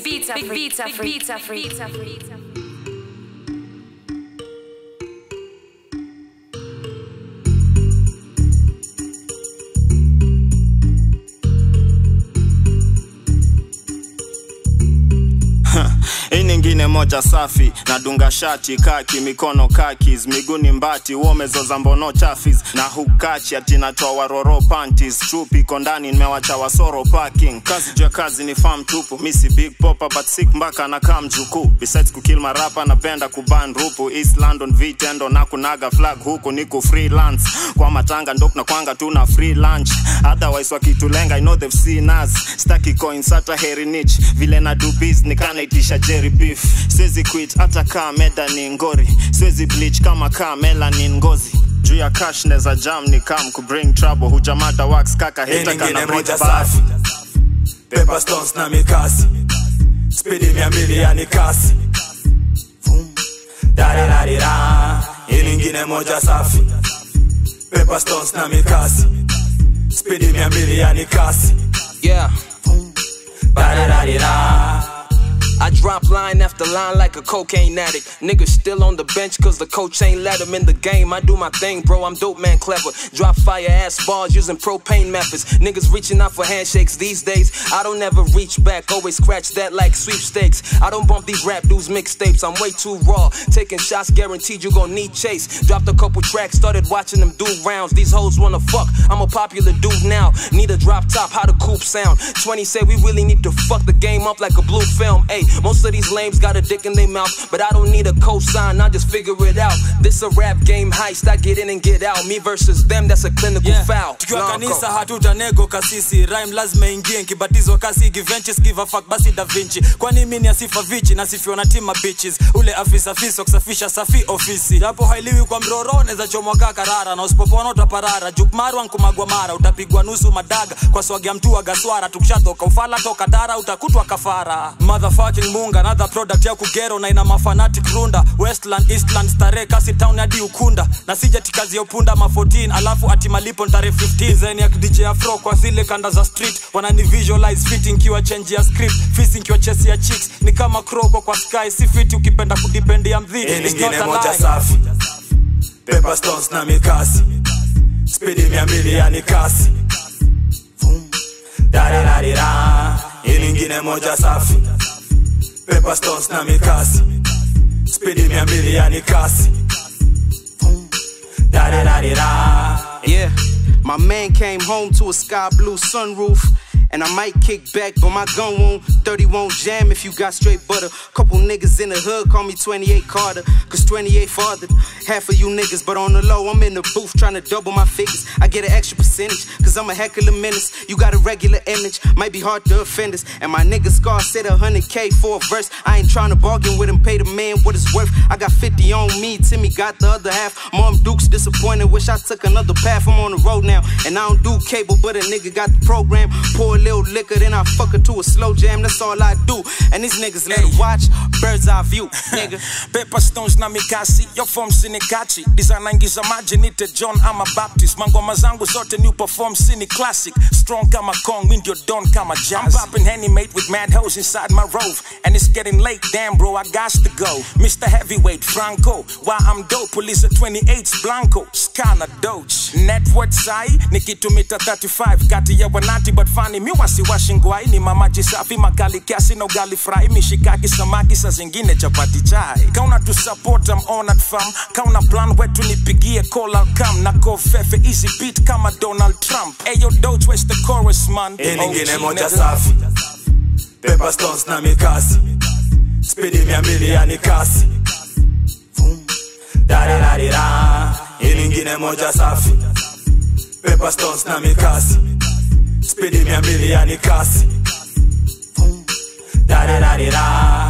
beats are free. Beats are free. Beats are free. Beats are free. hii nyingine moja safi nadunga shati kaki mikono kakis miguni mbati uomezoza mbono chafis na hukachi ati natoa waroro panties chupi iko ndani nimewacha wasoro parking kazi juu ya kazi ni farm tupu misi big popa but sick mpaka na kam jukuu besides kukill marapa napenda kuban rupu east london vitendo na kunaga flag huku niku freelance kwa matanga ndo na kwanga tuna free lunch otherwise wakitulenga i know they've seen us staki coins hata heri nich vile na do biz nikanaitisha jerry beef siwezi quit hata kaa meda ni ngori siwezi bleach kama kaa melanin ngozi juu ya cash neza jam ni kam ku bring trouble hujamada wax kaka Hii heta nyingine kana moja moja safi Pepper stones na mikasi Spidi mia mbili yani kasi Vum. Darirarira Hii nyingine moja safi Pepper stones na mikasi Spidi mia mbili yani kasi Yeah. Darirarira I drop line after line like a cocaine addict. Niggas still on the bench cause the coach ain't let him in the game. I do my thing, bro. I'm dope, man, clever. Drop fire ass bars using propane methods. Niggas reaching out for handshakes these days. I don't ever reach back, always scratch that like sweepstakes. I don't bump these rap dudes mixtapes. I'm way too raw. Taking shots guaranteed you gon' need chase. Dropped a couple tracks, started watching them do rounds. These hoes wanna fuck. I'm a popular dude now. Need a drop top, how the coupe sound. 20 say we really need to fuck the game up like a blue film. Hey, most of these lames got a dick in their mouth, but I don't need a cosign. I just figure it out. This a rap game heist. I get in and get out. Me versus them, that's a clinical foul. tukiwa Blanco. kanisa hatutanego kasisi rhyme lazima ingie nkibatizwa kasi givenches give a fuck basi da vinci kwani mi ni asifa vichi nasifiwa na tima bitches ule afisa fiso kusafisha safi ofisi japo hailiwi kwa mroro neza chomwa kaa karara na usipopona utaparara jukmarwa nkumagwa mara utapigwa nusu madaga kwa swagia mtu wa gaswara tukishatoka ufala toka dara utakutwa kafara motherfucking munga another product ya kugero na ina mafanatic runda westland eastland stare kasi town hadi ukunda na sijati kazi ya upunda ma 14 alafu ati malipo ni tarehe 15 zen ya dj afro kwa zile kanda za street wanani visualize fit nkiwa change ya script fisi nkiwa chesi ya chicks ni kama kroko kwa sky si fiti ukipenda kudipendia mdhi It's not a lie. safi Pepper stones na mikasi spidi mia mbili yani kasi Vum. darirarira hii nyingine moja safi Pepper stones na mikasi spidi mia mbili yani kasi Vum. darirarira Yeah, my man came home to a sky blue sunroof. And I might kick back, but my gun won't. 30 won't jam if you got straight butter. Couple niggas in the hood call me 28 Carter, cause 28 fathered. Half of you niggas, but on the low, I'm in the booth trying to double my figures. I get an extra percentage, cause I'm a heck of a menace. You got a regular image, might be hard to offend us. And my nigga Scar said 100k for a verse. I ain't trying to bargain with him, pay the man what it's worth. I got 50 on me, Timmy got the other half. Mom Duke's disappointed, wish I took another path. I'm on the road now, and I don't do cable, but a nigga got the program. Pour a little liquor, then I fuck her to a slow jam. That's all I do. And these niggas let her watch bird's eye view, nigga. Pepper stones na mikasi yo form sinikachi design ingiza maji nite john ama baptist mangoma zangu zote new perform sini classic strong kama kong mi ndio don kama jazz i'm popping henny mate with mad hoes inside my rove and it's getting late damn bro i got to go mr heavyweight franco why i'm dope police at 28 blanco skana doge net worth sai nikitumita 35 kati ya wanati but fani mi wasiwashi ngwai ni mamaji safi makali kiasi na ugali fry mishikaki samaki sa zingine chapati chai kauna tu support am honored fam kauna plan wetu nipigie call I'll come na kofefe easy beat kama donald trump ayo doge where's the chorus man hii nyingine OG, moja nigga. safi Pepper stones na mikasi spidi mia mbili yani kasi Vum. darirarira hii nyingine moja safi Pepper stones na mikasi spidi mia mbili yani kasi Vum. darirarira